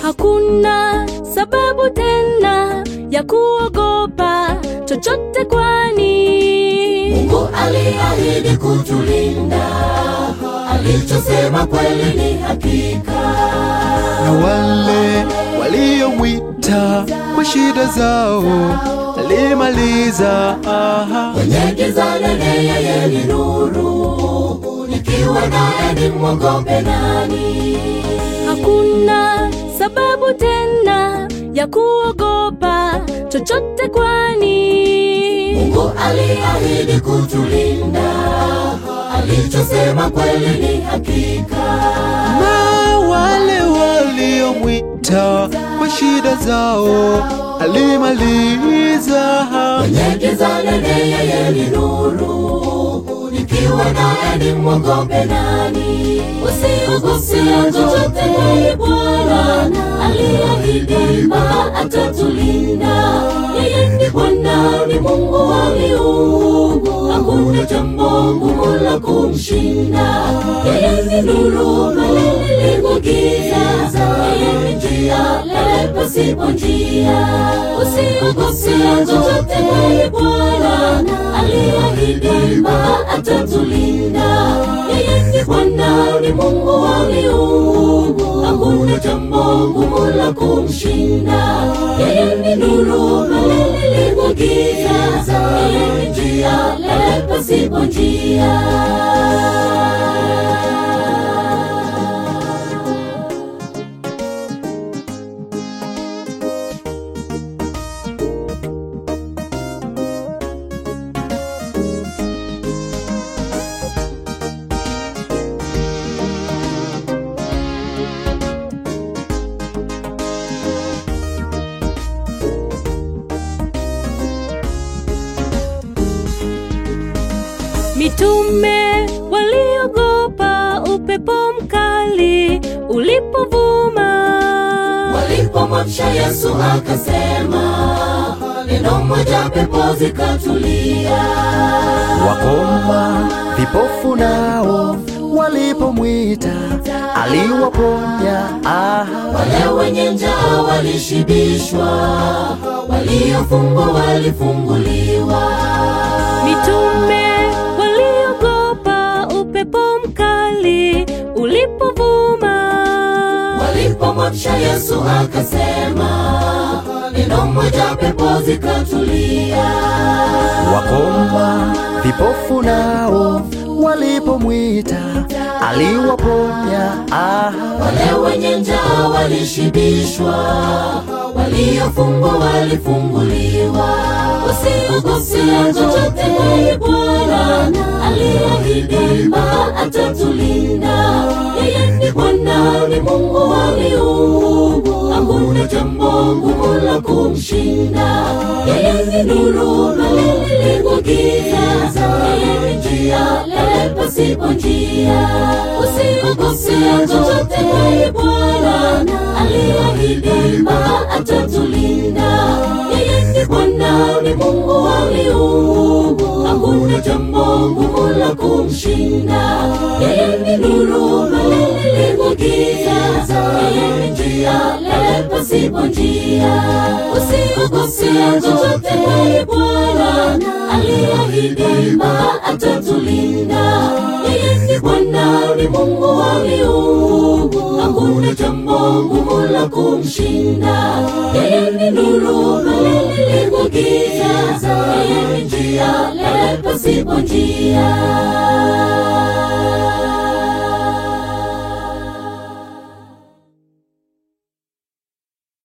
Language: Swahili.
Hakuna sababu tena ya kuogopa chochote, kwani Mungu aliahidi kutulinda, alichosema kweli ni hakika. na wale waliomwita kwa shida zao alimaliza. Aha. Kwenye giza nene yeye ni nuru, nikiwa naye nimwogope nani? hakuna sababu tena ya kuogopa chochote, kwani Mungu aliahidi kutulinda, alichosema kweli ni hakika. na wale waliomwita kwa shida zao alimaliza. Kwenye giza nene yeye ni nuru, nikiwa naye nimwogope nani? Usiogope chochote, yeye Bwana aliahidi kwamba atatulinda. Yeye ni Bwana, ni Mungu wa miungu, hakuna jambo ngumu la kumshinda. Yeye ni nuru pale lilipo giza, yeye ni njia pale pasipo njia. Usiogope chochote, yeye Bwana aliahidi kwamba atatulinda. Yeye ni Bwana, ni Mungu wa miungu, hakuna jambo ngumu la kumshinda. Yeye ni nuru pale lilipo giza, yeye ni njia pale pasipo njia. mitume waliogopa upepo mkali ulipovuma. Walipomwamsha Yesu akasema, neno moja pepo zikatulia. Wakoma vipofu nao walipomwita aliwaponya. Aha. Wale wenye njaa walishibishwa, waliofungwa walifunguliwa. Mitume waliogopa upepo mkali ulipovuma. Walipomwamsha Yesu akasema, neno moja pepo zikatulia. Wakoma vipofu nao walipomwita aliwaponya. Aha. Wale wenye njaa walishibishwa, waliofungwa walifunguliwa. Usiogope chochote, yeye Bwana aliahidi kwamba atatulinda. Yeye ni Bwana, ni Mungu wa miungu, hakuna jambo ngumu la kumshinda. Yeye ni nuru pale lilipo giza, yeye ni njia pale pasipo njia. Usiogope chochote, yeye Bwana aliahidi kwamba atatulinda. Yeye ni Bwana, ni Mungu wa miungu, hakuna jambo ngumu la kumshinda. Yeye ni nuru pale lilipo giza, yeye ni njia pale pasipo njia. Usiogope chochote, yeye Bwana aliahidi kwamba atatulinda. Yeye ni Bwana, ni Mungu wa miungu, hakuna jambo ngumu la kumshinda. Yeye ni nuru pale lilipo giza, yeye ni njia pale pasipo njia.